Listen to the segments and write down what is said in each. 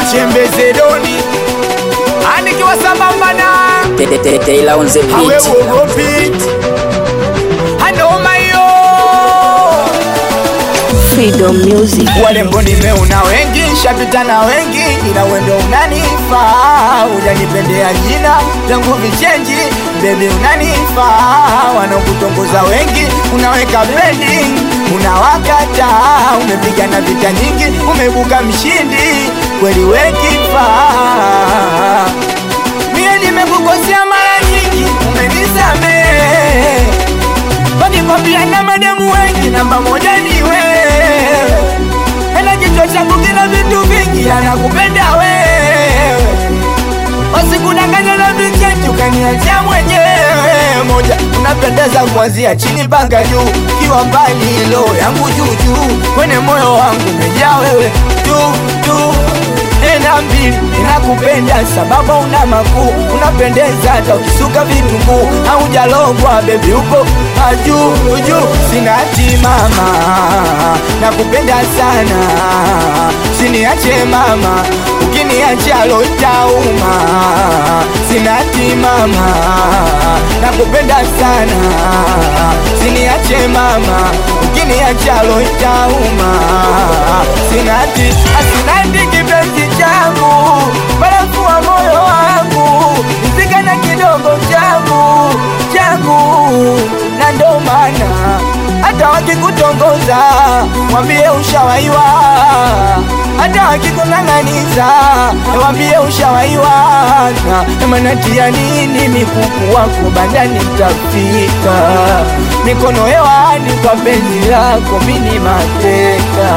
chembeze doni anikiwa sambamba na Taylor on the awe beat. uogopi anoma hiyo Freedom Music. walembo nimeuna wengi shapita na wengi ila wendo unanifaa ujanipendea jina tangu vichenji bebi unanifaa wanakutongoza wengi unaweka bendi unawakata umepigana vita nyingi umebuka mshindi kweli wekifaa mie nimekukosea mara nyingi umenisamehe Wanikwambia na mademu wengi namba moja ni wewe Ela kichwa changu kina vitu vingi anakupenda wewe Wasikudanganya na vichenji ukaniachia mwenyewe Moja unapendeza kuanzia chini mpaka juu Kiwa mbali lo yangu juu juu Kwenye moyo wangu umejaa wewe tu tu Ena mbili inakupenda sababu una makuu unapendeza hata ukisuka vitunguu haujalogwa bebi upo ajuu juu sina hati mama nakupenda sana siniache mama ukiniacha lo itauma sina hati mama nakupenda sana siniache mama ukiniacha lo itauma sina hati asinandi kipenzi changu barafu wa moyo wangu nizigana kidogo changu changu na ndo maana hata wakikutongoza wambie ushawaiwa hata wakikung'ang'aniza wambie ushawaiwa na manatia nini mikuku wako bandani tafika mikono hewani kwa penzi lako mini mateka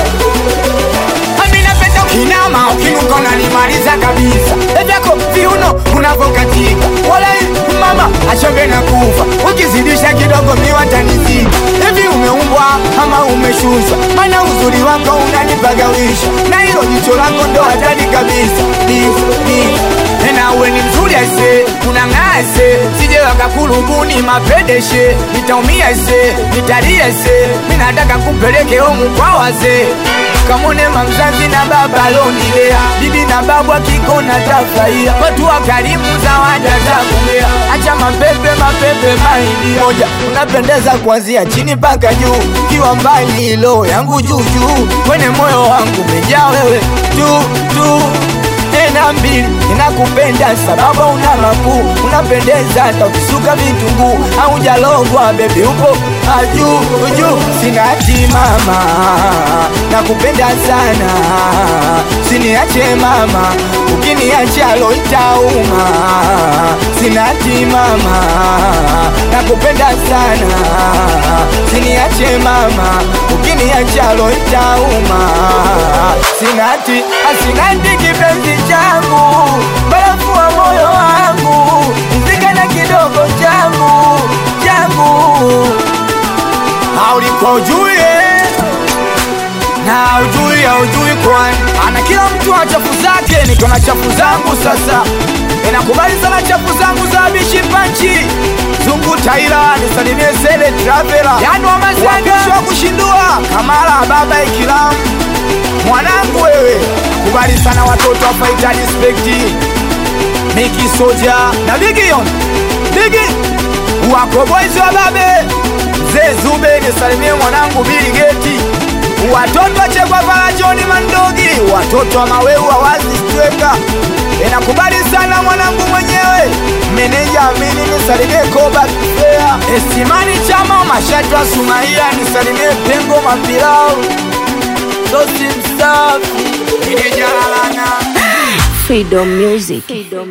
Ami napenda ukinama ukinuka unanimaliza kabisa evyako viuno unavokatika wala mama achombe na kufa ukizidisha kidogo miwatanizika hivi umeumbwa ama umeshushwa mana uzuri wako unanipagawisha na hilo jicho lako ndo hatari kabisa Ni- ni- tena uwe ni mzuri ase unang'ase sije wakakulubuni mapedeshe nitaumia se nitalia se minataka kupeleke homu kwa wazee kamone mamzazi na baba lonilea bibi na babu akikona tafurahia watu wa karimu za waja za kumea acha mapepe mapepe maidi moja unapendeza kuanzia chini mpaka juu kiwa mbali lo yangu juu juu kwenye moyo wangu umejaa wewe tu tu tena mbili inakupenda sababu una makuu unapendeza hata ukisuka vitunguu haujalogwa bebi upo ajuu juu sina hati mama nakupenda sana siniache mama ukiniacha lo itauma sina hati mama nakupenda sana siniache mama ukiniacha lo itauma sina hati asinati kipenzi changu barafu wa moyo wangu nzigana kidogo changu changu haulikuwa ujue na ujui haujui kwani ana kila mtu ana chafu zake niko na chafu zangu sasa inakubali sana chafu zangu za bishi panchi zungu taira nisalimie sele travela yani wamazanga wa kushindua kamala baba ikilamu mwanangu wewe kubali sana watoto wa faita dispekti miki soja na bigion bigi wako boys wa babe mzee zube nisalimie mwanangu bili geti watoto wachekwa pala joni mandogi watoto wa maweu wawazi stweka inakubali sana mwanangu mwenyewe meneja amini nisalimie koba kifea esimani chama mashatu wa sumaia nisalimie pengo mapilau sosi msafi inejalalana Freedom Music.